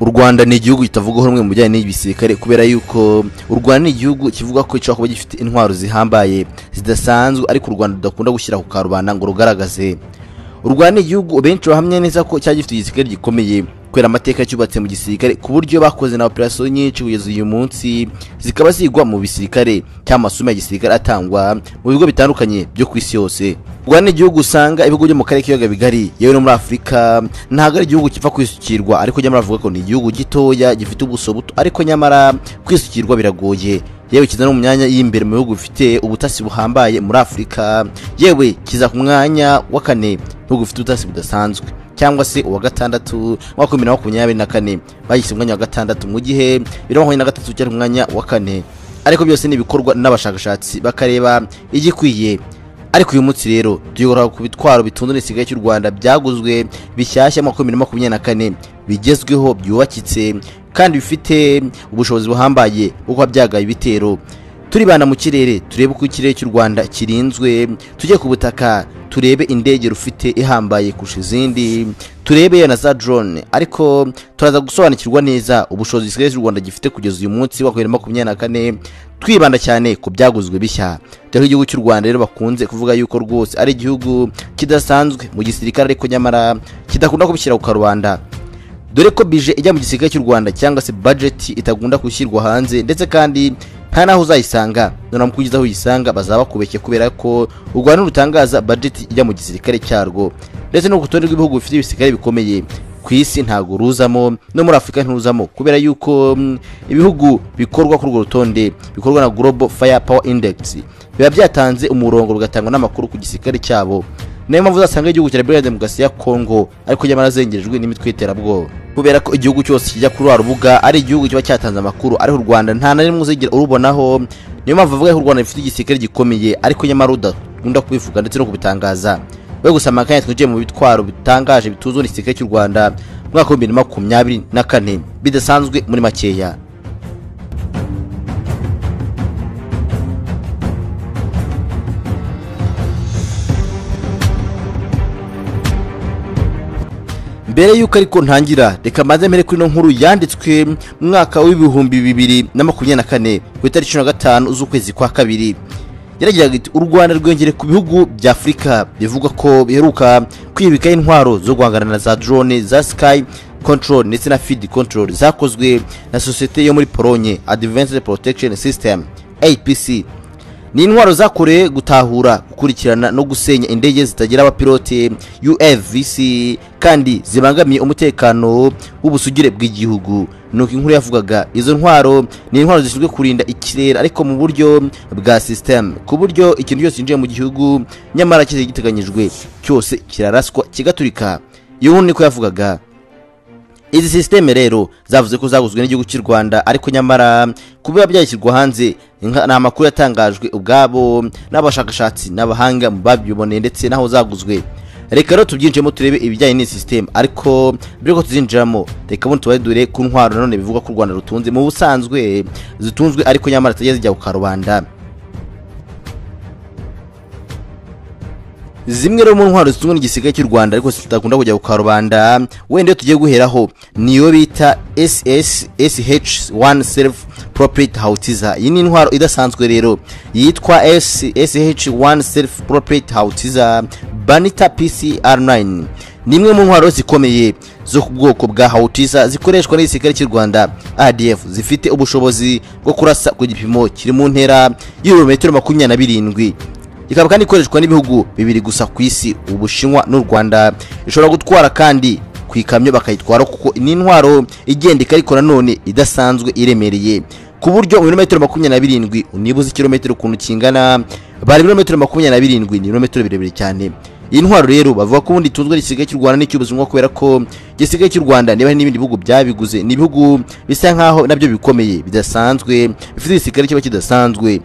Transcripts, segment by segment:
u rwanda ni igihugu kitavugwaho rumwe mu bijyanye n'ibisirikare kubera yuko u rwanda ni igihugu kivuga ko gishobora kuba gifite intwaro zihambaye zidasanzwe ariko u rwanda rudakunda gushyira ku karubanda ngo rugaragaze u rwanda ni igihugu benshi bahamya neza ko cyari gifite igisirikare gikomeye kubera amateka cyubatse mu gisirikare ku buryo bakoze na operasiyo nyinshi kugeza uyu munsi zikaba zigwa mu bisirikare cyangwa amasomo ya gisirikare atangwa mu bigo bitandukanye byo ku isi yose u rwanda ni igihugu usanga ibigo byo mu karere k'ibiyaga bigari yewe no muri afurika ntabwo ari igihugu kiva kwisukirwa ariko nyamara avuga ko ni igihugu gitoya gifite ubuso buto ariko nyamara kwisukirwa biragoye yewe kiza no mu myanya y'imbere mu bihugu bifite ubutasi buhambaye muri afurika yewe kiza ku mwanya wa kane ibihugu bifite ubutasi budasanzwe cyangwa se uwa gatandatu mu wa makumyabiri na makumyabiri na kane bagishyize umwanya wa gatandatu mu gihe bibiri na makumyabiri na gatatu cyari umwanya wa kane ariko byose ni ibikorwa n'abashakashatsi bakareba igikwiye ariko uyu munsi rero tuyobora ku bitwaro bitunze n'isigaye cy'u rwanda byaguzwe bishyashya mu makumyabiri na makumyabiri na kane bigezweho byubakitse kandi bifite ubushobozi buhambaye bwo kuba byagaye ibitero turibana mu kirere turebe uko ikirere cy'u rwanda kirinzwe tujye ku butaka turebe indege rufite ihambaye kurusha izindi turebe na za drone ariko turaza gusobanukirwa neza ubushobozi bw'ikirere cy'u rwanda gifite kugeza uyu munsi wa bibiri na makumyabiri na kane twibanda cyane ku byaguzwe bishya dore igihugu cy'u rwanda rero bakunze kuvuga yuko rwose ari igihugu kidasanzwe mu gisirikare ariko nyamara kidakunda kubishyira ku karubanda dore ko bije ijya mu gisirikare cy'u rwanda cyangwa se bajeti itagunda gushyirwa hanze ndetse kandi nta n'aho uzayisanga noneho mu kugeza aho uyisanga bazaba bakubeshye kubera ko u rwanda rutangaza bajeti ijya mu gisirikare cyarwo ndetse no ku rutonde rw'ibihugu bifite ibisirikare bikomeye ku isi ntabwo ruzamo no muri afurika ntiruzamo kubera yuko ibihugu bikorwa kuri urwo rutonde bikorwa na global fire power index biba byatanze umurongo rugatangwa n'amakuru ku gisirikare cyabo niyo mpamvu uzasanga igihugu cya brigade demokarasi ya kongo ariko nyamara azengerejwe n'imitwe y'iterabwoba kubera ko igihugu cyose kijya kuri rwa rubuga ari igihugu kiba cyatanze amakuru ariko u rwanda nta na rimwe uzigera urubonaho niyo mpamvu avuga ko u rwanda rufite igisirikare gikomeye ariko nyamara udakunda kubivuga ndetse no kubitangaza we gusama akanya twinjiye mu bitwaro bitangaje bituzwe n'igisirikare cy'u rwanda mu mwaka w'ibihumbi bibiri na makumyabiri na kane bidasanzwe muri makeya mbere y'uko ariko ntangira reka maze mbere kuri ino nkuru yanditswe mu mwaka w'ibihumbi bibiri na makumyabiri na kane ku itariki cumi na gatanu z'ukwezi kwa kabiri yaragiraga iti u rwanda rwiyongere ku bihugu bya afurika bivuga ko biheruka kwibikaho intwaro zo guhangana na za drone za sky control ndetse na feed control zakozwe na sosiyete yo muri polonye advanced protection system apc ni intwaro zakorewe gutahura gukurikirana no gusenya indege zitagira abapilote ufvc kandi zibangamiye umutekano w'ubusugire bw'igihugu nuko inkuru yavugaga izo ntwaro ni intwaro zishinzwe kurinda ikirere ariko mu buryo bwa sisiteme ku buryo ikintu cyose cyinjiye mu gihugu nyamara cyose giteganyijwe cyose kiraraswa kigaturika iyo nkuru niko yavugaga izi sisiteme rero zavuze ko zaguzwe n'igihugu cy'u rwanda ariko nyamara kuba byashyirwa hanze ni amakuru yatangajwe ubwabo n'abashakashatsi n'abahanga babyiboneye ndetse n'aho zaguzwe reka rero tubyinjiremo turebe ibijyanye n'iyi sisiteme ariko mbere ko tuzinjiramo reka bundi tubadure ku ntwaro nanone bivuga ko u rwanda rutunze mu busanzwe zitunzwe ariko nyamara zitajya zijya ku karubanda zimwe rero mu ntwaro zitunzwe n'igisirikare cy'u rwanda ariko zitakunda kujya ku karubanda wenda tugiye guheraho niyo bita ssh 1 self property hautiza iyi ni intwaro idasanzwe rero yitwa ssh 1 self property hautiza banita pcr9 ni imwe mu ntwaro zikomeye zo ku bwoko bwa hautiza zikoreshwa n'igisirikare cy'u rwanda adf zifite ubushobozi bwo kurasa ku gipimo kiri mu ntera y'ibirometero makumyabiri na birindwi ikaba kandi ikoreshwa n'ibihugu bibiri gusa ku isi ubushinwa n'u rwanda ishobora gutwara kandi ku ikamyo bakayitwara kuko ni intwaro igendeka ariko nanone idasanzwe iremereye ku buryo ibirometero makumyabiri na birindwi unibuze ikirometero ukuntu kingana bari ibirometero makumyabiri na birindwi ni ibirometero birebire cyane iyi ntwaro rero bavuga ko ubundi itunzwe n'igisigaye cy'u rwanda n'icy'ubuzima kubera ko igisigaye cy'u rwanda niba hari n'ibindi bihugu byabiguze ni ibihugu bisa nk'aho nabyo bikomeye bidasanzwe bifite igisigare kiba kidasanzwe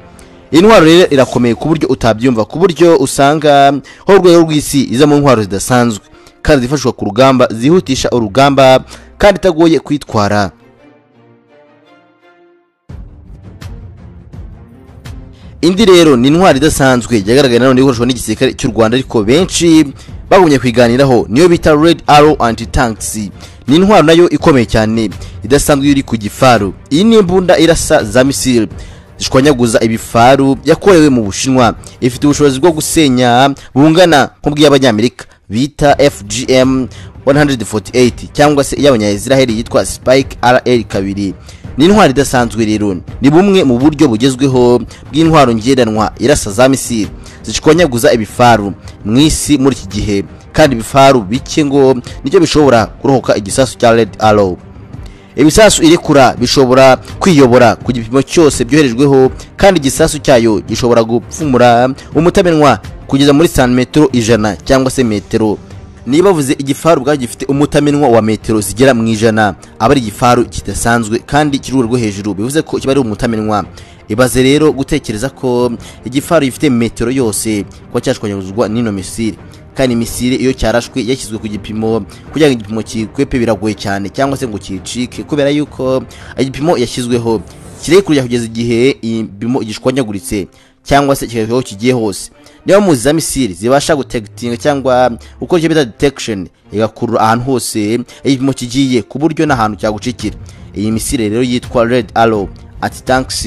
intwaro rero irakomeye ku buryo utabyumva ku buryo usanga ho urwego rw'isi iza mu ntwaro zidasanzwe kandi zifashishwa ku rugamba zihutisha urugamba kandi itagoye kwitwara indi rero ni intwaro idasanzwe yagaragaye nanone ikoreshwa n'igisirikare cy'u rwanda ariko benshi bagumye kuyiganiraho niyo bita red arrow anti tanks ni intwaro nayo ikomeye cyane idasanzwe iri ku gifaru iyi ni imbunda irasa za misile zishwanyaguza ibifaru yakorewe mu bushinwa ifite ubushobozi bwo gusenya bungana nk'ubw'iy'abanyamerika bita fgm 148 cyangwa se iy'abanyaisiraheli yitwa spike rl kabiri ni intwaro idasanzwe rero ni bumwe mu buryo bugezweho bw'intwaro ngendanwa irasa za misile zishwanyaguza ibifaru mu isi muri iki gihe kandi ibifaru bike ngo nicyo bishobora kurohoka igisasu cya red arrow ibisasu irekura bishobora kwiyobora ku gipimo cyose byoherejweho kandi igisasu cyayo gishobora gupfumura umutamenwa kugeza muri santimetero ijana cyangwa se metero niba bavuze igifaru ubwabyo gifite umutamenwa wa metero zigera mu ijana aba ari igifaru kidasanzwe kandi kiri urwo hejuru bivuze ko kiba ari umutamenwa ibaze rero gutekereza ko igifaru gifite metero yose kuba cyashwanyaguzwa n'ino misile kandi imisire iyo cyarashwe yashyizwe ku gipimo kugira ngo igipimo kikwepe biragoye cyane cyangwa se ngo kicike kubera yuko igipimo yashyizweho kirekure kugeza igihe igipimo gishwanyaguritse cyangwa se kikavaho kigiye hose niba muzi za misire zibasha gutekitinga cyangwa gukora icyo bita detection igakurura ahantu hose igipimo kigiye ku buryo n'ahantu cyagucikira iyi misire rero yitwa red arrow ati tanks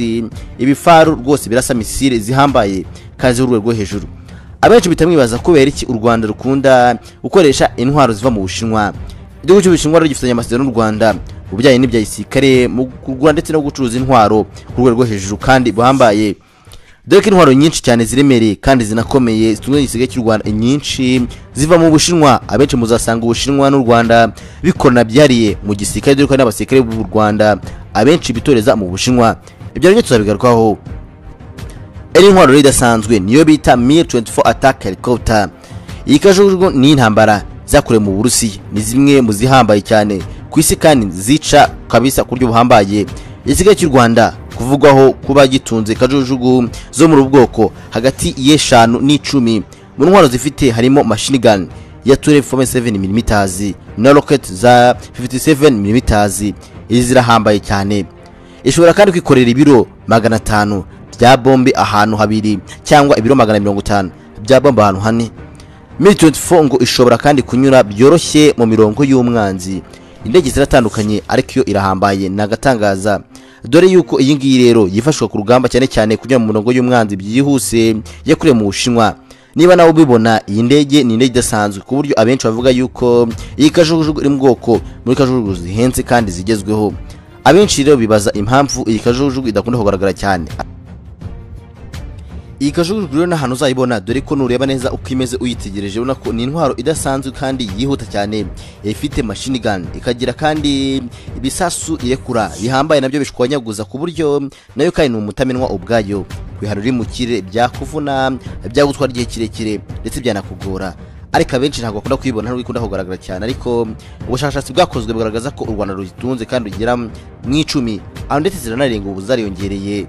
ibifaru rwose birasa misire zihambaye kazi urwe rwo hejuru abenshi bitamwibaza kubera iki u rwanda rukunda gukoresha intwaro ziva mu bushinwa igihugu cy'ubushinwa rero gifitanye amasezerano n'u rwanda mu bijyanye n'ibya gisirikare mu kugura ndetse no gucuruza intwaro ku rwego rwo hejuru kandi buhambaye dore ko intwaro nyinshi cyane ziremereye kandi zinakomeye zitunze igisigaye cy'u rwanda nyinshi ziva mu bushinwa abenshi muzasanga ubushinwa n'u rwanda bikorana byariye mu gisirikare dore ko hari n'abasirikare b'u rwanda abenshi bitoreza mu bushinwa ibyo rero tuzabigarukaho ari intwaro rero idasanzwe niyo bita mir 24 attack helicopter iyi kajugujugu ni intambara zakorewe mu burusiya ni zimwe mu zihambaye cyane ku isi kandi zica kabisa ku buryo buhambaye igisigaye cy'u rwanda kuvugwaho kuba gitunze kajugujugu zo muri ubu bwoko hagati y'eshanu n'icumi mu ntwaro zifite harimo machine gun ya 12.47mm na rocket za 57mm izi zirahambaye cyane ishobora kandi kwikorera ibiro magana atanu bya bombe ahantu habiri cyangwa ibiro magana mirongo itanu bya bombe ahantu hane mil 24 ngo ishobora kandi kunyura byoroshye mu mirongo y'umwanzi indege ziratandukanye ariko iyo irahambaye ni agatangaza dore yuko iyi ngiyi rero yifashishwa ku rugamba cyane cyane kunyura mu mirongo y'umwanzi byihuse yakorewe mu bushinwa niba nawe ubibona iyi ndege ni indege idasanzwe ku buryo abenshi bavuga yuko iyi kajugujugu iri mu bwoko muri kajugujugu zihenze kandi zigezweho abenshi rero bibaza impamvu iyi kajugujugu idakunda kugaragara cyane iyi kajugujugu rero n'ahantu uzayibona dore ko nureba neza uko imeze uyitegereje ubona ko ni intwaro idasanzwe kandi yihuta cyane ifite machine gun ikagira kandi ibisasu irekura bihambaye nabyo bishwanyaguza ku buryo nayo kandi ni umutamenwa ubwayo kwihara uri mu kirere byakuvuna byagutwara igihe kirekire ndetse byanakugora ariko abenshi ntabwo bakunda kuyibona nubwo ikunda kugaragara cyane ariko ubushakashatsi bwakozwe bugaragaza ko u rwanda ruyitunze kandi rugera mu icumi aho ndetse ziranarenga ubu zariyongereye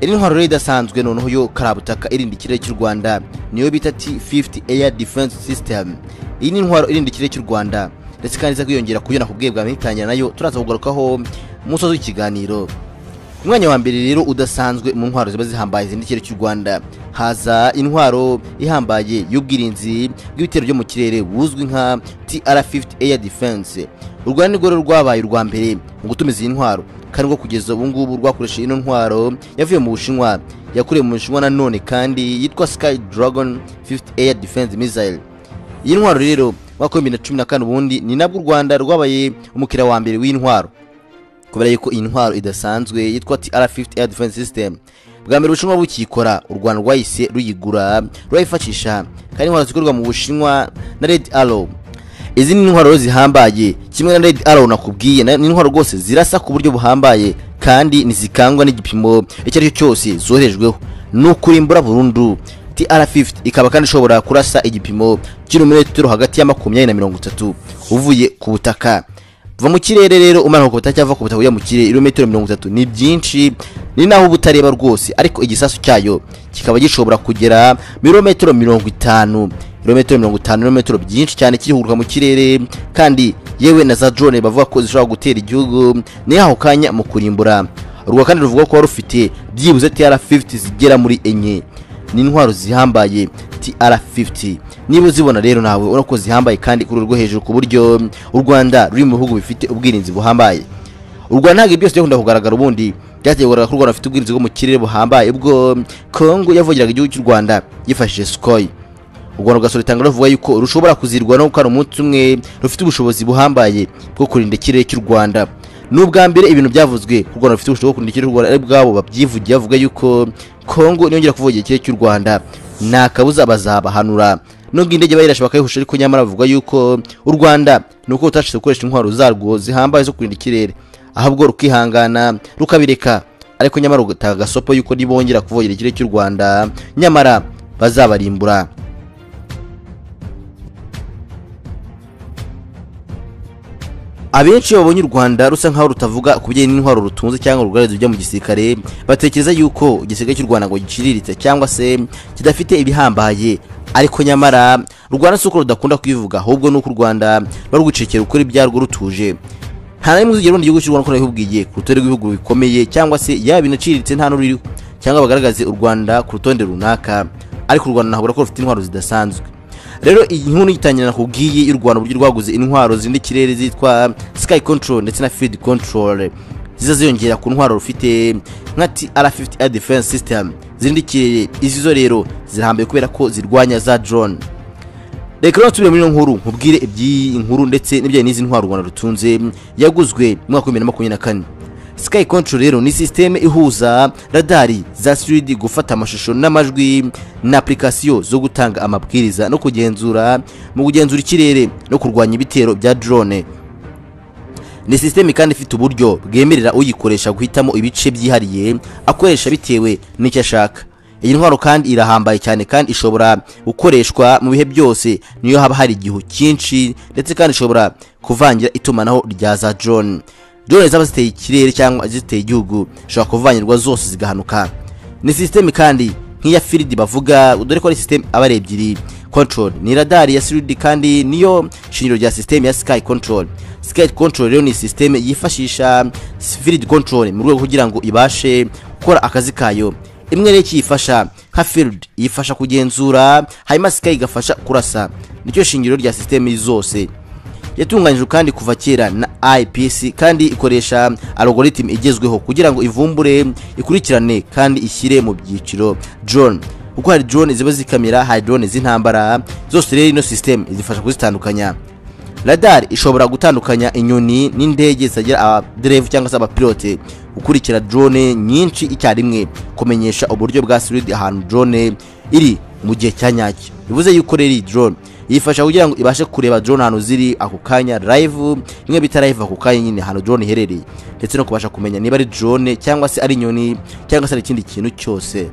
iri ntwaro rero idasanzwe noneho yo karabutaka irinda ikirere cy'u rwanda niyo bita t50 air defense system iyi ni intwaro irinda ikirere cy'u rwanda ndetse kandi iza kwiyongera kuyona ku bwe bwa mitangira nayo turaza kugarukaho mu musozi w'ikiganiro ku mwanya wa mbere rero udasanzwe mu ntwaro ziba zihambaye zirinda ikirere cy'u rwanda haza intwaro ihambaye y'ubwirinzi bw'ibitero byo mu kirere buzwi nka tr50 air defense u rwanda nirwo rero rwabaye urwa mbere mu gutumiza iyi ntwaro kandi rwo kugeza ubu ngubu rwakoresheje ino ntwaro yavuye mu bushinwa yakorewe mu bushinwa nanone kandi yitwa sky dragon 50 air defense missile iyi ntwaro rero mwaka w'ibihumbi na cumi na kane ubundi ni nabwo u rwanda rwabaye umukiriya wa mbere w'iyi ntwaro kubera yuko iyi ntwaro idasanzwe yitwa tr50 air defense system bwa mbere ubushinwa bukiyikora u rwanda rwahise ruyigura rurayifashisha kandi intwaro zikorwa mu bushinwa na red arrow izi ni intwaro zihambaye kimwe na red arrow nakubwiye ni intwaro rwose zirasa ku buryo buhambaye kandi ntizikangwa n'igipimo icyo ari cyo cyose zoherejweho ni ukurimbura burundu tr50 ikaba kandi ishobora kurasa igipimo kilometero hagati ya makumyabiri na mirongo itatu uvuye ku butaka va mu kirere rero umanuka ku butaka cyava ku butaka ujya mu kirere ibirometero mirongo itatu ni byinshi ni naho uba utareba rwose ariko igisasu cyayo kikaba gishobora kugera ibirometero mirongo itanu ibirometero mirongo itanu ibirometero byinshi cyane kihuruka mu kirere kandi yewe na za drone bavuga ko zishobora gutera igihugu ni aho kanya mu kurimbura urwa kandi ruvuga ko rufite byibuze tr50 zigera muri enye ni intwaro zihambaye tr50 niba uzibona rero nawe urako zihambaye kandi ku rwego hejuru ku buryo u rwanda ruri mu bihugu bifite ubwirinzi buhambaye u rwanda ntabwo ibi byose byakunda kugaragara ubundi byateguraga ko u rwanda rufite ubwirinzi bwo mu kirere buhambaye ubwo kongo yavugiraga igihugu cy'u rwanda yifashishije sukoyi u rwanda rugasura itanga ruvuga yuko rushobora kuzirwa no gukora umunsi umwe rufite ubushobozi buhambaye bwo kurinda ikirere cy'u rwanda ni ubwa mbere ibintu byavuzwe ko u rwanda rufite ubushobozi bwo kurinda ikirere cy'u rwanda ari bwabo babyivugiye bavuga yuko kongo niyongera kuvugira ikirere cy'u rwanda nta kabuza bazabahanura nubwo indege bayirasha bakayihusha ariko nyamara bavuga yuko u rwanda ni uko rutashyize gukoresha intwaro zarwo zihambaye zo kurinda ikirere ahubwo rukihangana rukabireka ariko nyamara rugatanga agasopo yuko nibongera kuvogera ikirere cy'u rwanda nyamara bazabarimbura abenshi babonye u rwanda rusa nkaho rutavuga ku bijyanye n'intwaro rutunze cyangwa rugaragaza ibyo mu gisirikare batekereza yuko igisirikare cy'u rwanda ngo giciriritse cyangwa se kidafite ibihambaye ariko nyamara u rwanda si uko rudakunda kubivuga ahubwo ni uko u rwanda ruba rwicekera gukora ibyarwo rutuje nta na rimwe uzigera ubona igihugu cy'u rwanda ko nabihubwiye ku rutonde rw'ibihugu bikomeye cyangwa se yaba binaciriritse nta n'ururiho cyangwa bagaragaze u rwanda ku rutonde runaka ariko u rwanda ntabura ko rufite intwaro zidasanzwe rero iyi nkuru yitangira nakubwiye y'u rwanda uburyo rwaguze intwaro zirinda ikirere zitwa sky control ndetse na field control ziza ziyongera ku ntwaro rufite nka tr50 air defense system zirinda ikirere izi zo rero zirahambaye kubera ko zirwanya za drone reka rero nsubire muri iyo nkuru nkubwire iby'iyi nkuru ndetse n'ibijyanye n'izi ntwaro u rwanda rutunze yaguzwe mu mwaka wa bibiri na makumyabiri na kane sky control rero ni sisiteme ihuza radari za siridi gufata amashusho n'amajwi na apurikasiyo zo gutanga amabwiriza no kugenzura mu kugenzura ikirere no kurwanya ibitero bya drone ni sisiteme kandi ifite uburyo bwemerera uyikoresha guhitamo ibice byihariye akoresha bitewe n'icyo ashaka iyi ntwaro kandi irahambaye cyane kandi ishobora gukoreshwa mu bihe byose niyo haba hari igihu cyinshi ndetse kandi ishobora kuvangira itumanaho rya za drone drone zaba ziteye ikirere cyangwa ziteye igihugu zishobora kuvangirwa zose zigahanuka ni sisiteme kandi nk'iya firidi bavuga dore ko ari sisiteme aba ari ebyiri control ni radari ya siridi kandi niyo shingiro rya sisiteme ya sky control sky control rero ni sisiteme yifashisha firidi control mu rwego kugira ngo ibashe gukora akazi kayo imwe rero kiyifasha nka field yifasha kugenzura hanyuma sky igafasha kurasa nicyo shingiro rya sisiteme zose yatunganyijwe kandi kuva kera na IPC kandi ikoresha algorithm igezweho kugira ngo ivumbure ikurikirane kandi ishyire mu byiciro drone kuko hari drone ziba zikamera hari drone z'intambara zose rero ino system izifasha kuzitandukanya radar ishobora gutandukanya inyoni n'indege zitagira abaderevu cyangwa se abapilote gukurikira drone nyinshi icyarimwe kumenyesha uburyo bwa solid ahantu drone iri mu gihe cya nyacyo bivuze yuko rero iyi drone yifasha kugira ngo ibashe kureba drone ahantu ziri ako kanya live bimwe bita live ako kanya nyine ahantu drone iherereye ndetse no kubasha kumenya niba ari drone cyangwa se ari inyoni cyangwa se ari ikindi kintu cyose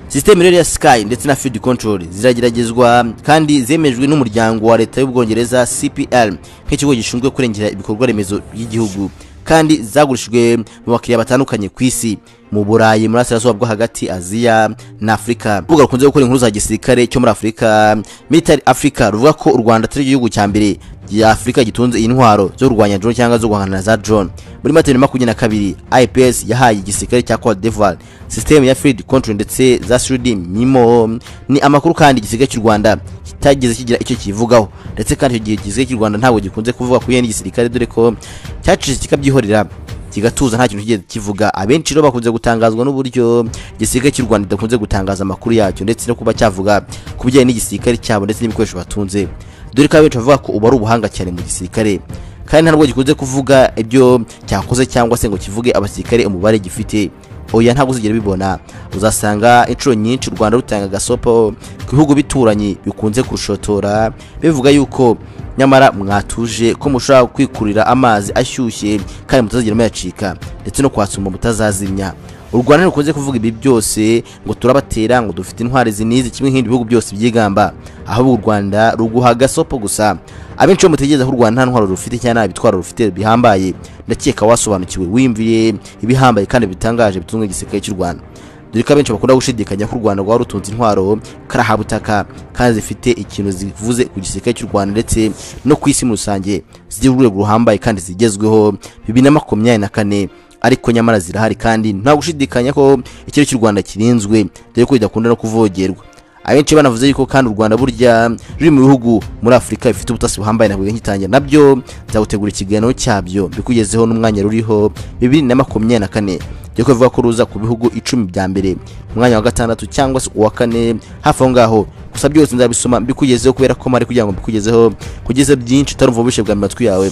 sisiteme rero ya sky ndetse na field control zirageragezwa kandi zemejwe n'umuryango wa leta y'ubwongereza cpl nk'ikigo gishinzwe kurengera ibikorwa remezo by'igihugu kandi zagurishijwe mu bakiriya batandukanye ku isi mu burayi muri asirazuba bwo hagati aziya na afurika urubuga rukunze gukora inkuru za gisirikare cyo muri afurika military africa ruvuga ko u rwanda atari igihugu cya mbere ya afurika gitunze intwaro zo kurwanya drone cyangwa zo guhangana za drone muri mata bibiri na makumyabiri na kabiri ips yahaye igisirikare cya cote d'ivoire sisiteme ya field control ndetse za sudi mimo ni amakuru kandi igisirikare cy'u rwanda kitageze kigira icyo kivugaho ndetse kandi icyo gihe igisirikare cy'u rwanda ntabwo gikunze kuvuga ku bijyanye n'igisirikare dore ko cyacitse kikabyihorera kigatuza nta kintu kigeze kivuga abenshi rero bakunze gutangazwa n'uburyo igisirikare cy'u rwanda kidakunze gutangaza amakuru yacyo ndetse no kuba cyavuga ku bijyanye n'igisirikare cyabo ndetse n'ibikoresho batunze dore ko abenshi bavuga ko ubu ari ubuhanga cyane mu gisirikare kandi nta nubwo gikunze kuvuga ibyo cyakoze cyangwa se ngo kivuge abasirikare umubare gifite oya ntabwo uzigera bibona uzasanga inshuro nyinshi u rwanda rutanga agasopo ku bihugu bituranye bikunze kurushotora bivuga yuko nyamara mwatuje ko mushobora kwikurira amazi ashyushye kandi mutazagera muyacika ndetse no kwasuma mutazazimya u rwanda rukunze kuvuga ibi byose ngo turabatera ngo dufite intwari zinizi kimwe nk'ibindi bihugu byose byigamba ahubwo u rwanda ruguha agasopo gusa abenshi mutegereza ko u rwanda nta ntwaro rufite cyangwa nta bitwaro rufite bihambaye ndakeka wasobanukiwe wiyumviye ibihambaye kandi bitangaje bitunga igisirikare cy'u rwanda dore ko abenshi bakunda gushidikanya ko u rwanda rwaba rutunze intwaro karahabutaka kandi zifite ikintu zivuze ku gisirikare cy'u rwanda ndetse no ku isi muri rusange zigira urwego ruhambaye kandi zigezweho bibiri na makumyabiri na kane ariko nyamara zirahari kandi nta gushidikanya ko ikirere cy'u rwanda kirinzwe dore ko bidakunda no kuvogerwa abenshi banavuze yuko kandi u rwanda burya ruri mu bihugu muri afurika bifite ubutasi buhambaye navuga nkitangira nabyo nzagutegura ikiganiro cyabyo bikugezeho n'umwanya ruriho bibiri na makumyabiri na kane byo kuvuga ko ruza ku bihugu icumi bya mbere umwanya wa gatandatu cyangwa se uwa kane hafi aho ngaho gusa byose nzabisoma mbikugezeho kubera ko mari kugira ngo mbikugezeho kugeza byinshi utarumva ubushe bwa matwi yawe